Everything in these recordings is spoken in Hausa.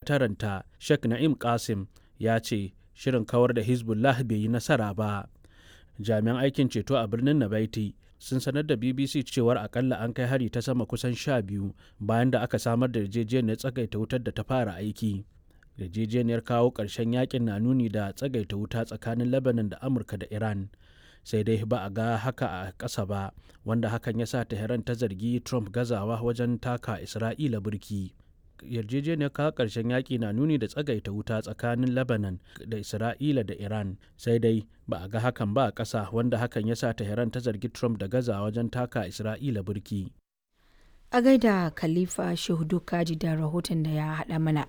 sakataranta sheikh na'im qasim ya ce shirin kawar da hezbollah bai yi nasara ba jami'an aikin ceto a birnin nabaiti sun sanar da bbc cewar akalla an kai hari ta sama kusan sha biyu bayan da aka samar da yarjejeniyar tsagaita wutar da ta fara aiki yarjejeniyar kawo ƙarshen yakin na nuni da tsagaita wuta tsakanin lebanon da amurka da iran sai dai ba a ga haka a ƙasa ba wanda hakan ya sa tehran ta zargi trump gazawa wajen taka isra'ila burki yarjejeniyar kawo ƙarshen yaƙi na nuni da tsagaita wuta tsakanin lebanon da isra'ila da iran sai dai ba a ga hakan ba a ƙasa wanda hakan ya sa tehran ta zargi trump da gaza wajen taka isra'ila burki a gaida khalifa shehudu kaji da rahoton da ya haɗa mana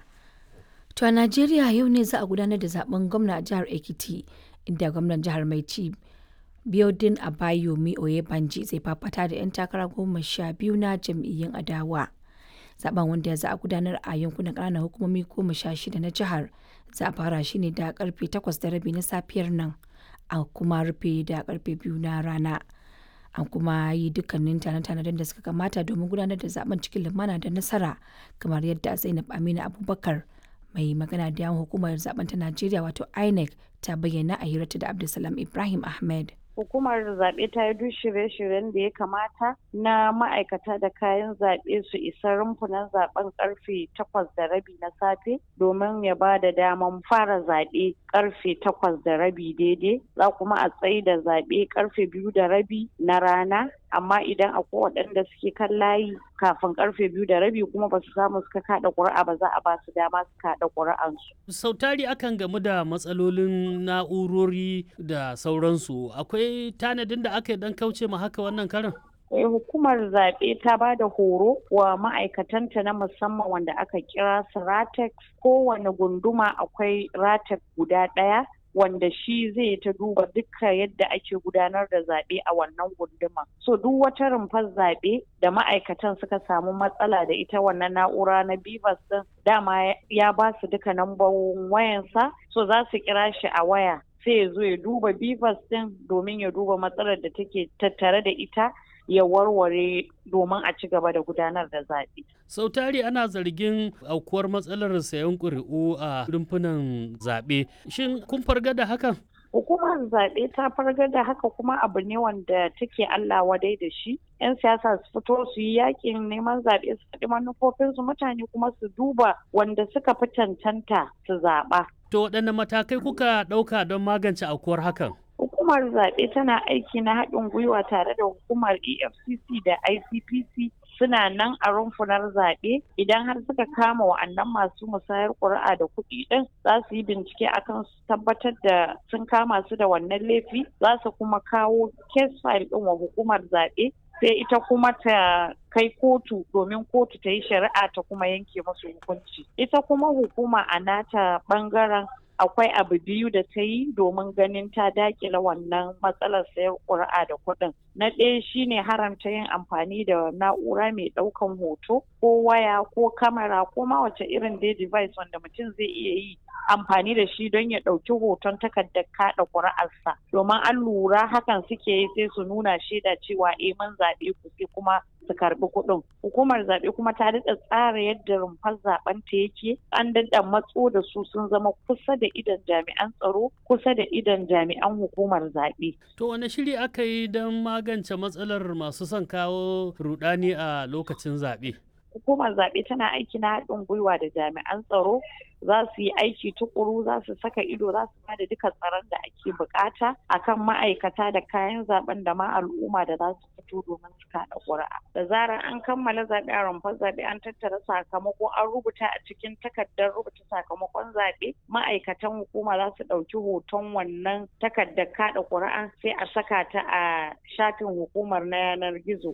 to a najeriya yau ne za a gudanar da zaben gwamna a jihar ekiti inda gwamnan jihar mai ci biodin abayomi oyebanji zai fafata da 'yan takara goma sha biyu na jam'iyyun adawa zaben wanda za a gudanar a yankunan ƙananan hukumomi goma sha shida na jihar za a fara shi ne da karfe takwas da rabi na safiyar nan a kuma rufe da karfe biyu na rana an kuma yi dukkanin tane-tanen da suka kamata domin gudanar da zaben cikin lumana da nasara kamar yadda zainab amina abubakar mai magana da yawan hukumar zaben ta najeriya wato inec ta bayyana a hirarta da abdulsalam ibrahim ahmed hukumar zaɓe ta yi duk shirye-shiryen da ya kamata na ma'aikata da kayan zaɓe su isa rumfunan zaɓen karfe takwas da rabi na safe domin ya ba da daman fara zaɓe karfe takwas da rabi daidai za kuma a tsayi da zaɓe karfe biyu da rabi na rana amma idan akwai waɗanda suke kan layi kafin karfe biyu da rabi kuma ba su samu suka kaɗa ƙuri'a ba za a ba su dama su kaɗa ƙuri'ansu. sau tari akan gamu da matsalolin na'urori da sauransu akwai tanadin da aka yi dan kauce ma haka wannan karin hukumar zaɓe ta ba da horo wa ma'aikatanta na musamman wanda aka kira su ratex kowane gunduma akwai ratex guda ɗaya wanda shi zai ta duba duka yadda ake gudanar da zaɓe a wannan gunduma. So duk wata rumfar zaɓe da ma'aikatan suka samu matsala da ita wannan na'ura na Bivas din dama ya ba su duka nambobin wayansa so za su kira shi a waya sai ya zo ya duba Bivas din domin ya duba matsalar da take tattare da ita ya warware domin a ci gaba da gudanar da zaɓe. sau tari ana zargin aukuwar matsalar sayan ƙuri'u a rumfunan zaɓe shin kun farga da hakan hukumar zaɓe ta farga da haka kuma abu ne wanda take Allah wadai da shi. 'Yan siyasa su fito su yi yakin neman zaɓe su faɗi manufofinsu mutane kuma su duba wanda suka fi cancanta su zaɓa. To waɗanne matakai kuka ɗauka don magance aukuwar hakan? Hukumar zaɓe tana aiki na haɗin gwiwa tare da hukumar EFCC da ICPC suna nan a rumfunar zaɓe idan har suka kama wa'annan masu musayar ƙuri'a da kuɗi ɗin za su yi bincike akan su tabbatar da sun kama su da wannan laifi za su kuma kawo case file ɗin wa hukumar zaɓe sai ita kuma ta kai kotu domin kotu ta yi shari'a ta kuma yanke musu hukunci ita kuma hukuma a nata ɓangaren akwai abu biyu da ta yi domin ganin ta dakila wannan matsalar sayar ƙuri'a da kuɗin. Na ɗaya shine haramta yin amfani da na'ura mai ɗaukan hoto ko waya ko kamera ko ma wace irin dai device wanda mutum zai iya yi amfani da shi don ya ɗauki hoton takardar kaɗa ƙuri'arsa. Domin an lura hakan suke yi sai su nuna shaida cewa eh mun zaɓe ku sai kuma su karɓi kuɗin. Hukumar zaɓe kuma ta daɗa tsara yadda rumfar zaɓen ta yake an daɗa matso da su sun zama kusa da idan jami'an tsaro kusa da idan jami'an hukumar zaɓe. To wane shiri aka yi don magance matsalar masu son kawo rudani a lokacin zaɓe? Hukumar zaɓe tana aiki na haɗin gwiwa da jami'an tsaro za su yi aiki tukuru za su saka ido za su bada duka tsaron da ake bukata akan ma'aikata da kayan zaben da ma al'umma da za su fito domin su kaɗa ƙuri'a. Da zarar an kammala zaɓe a rumfar zaɓe an tattara sakamako an rubuta a cikin takardar rubuta sakamakon zaɓe ma'aikatan hukuma za su ɗauki hoton wannan takardar kaɗa ƙuri'a sai a saka ta a shafin hukumar na yanar gizo.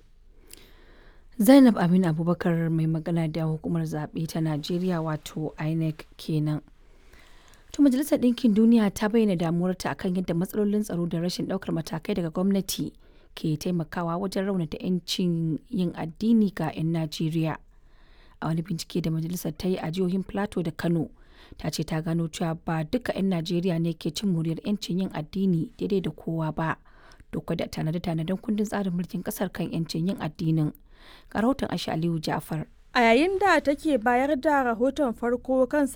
Zainab Aminu Abubakar mai magana da hukumar zaɓe ta Najeriya wato INEC kenan. To Majalisar Ɗinkin Duniya ta bayyana damuwarta akan yadda matsalolin tsaro da rashin ɗaukar matakai daga gwamnati ke taimakawa wajen raunata 'yancin yin addini ga 'yan Najeriya. A wani bincike da majalisar ta yi a jihohin Plateau da Kano, ta ce ta gano cewa ba duka 'yan Najeriya ne ke cin muryar 'yancin yin addini daidai da kowa ba. Doka da tanade-tanaden kundin tsarin mulkin ƙasar kan 'yancin yin addinin. ga rahoton Aisha Aliyu Ja'far. A yayin da take bayar da rahoton farko kan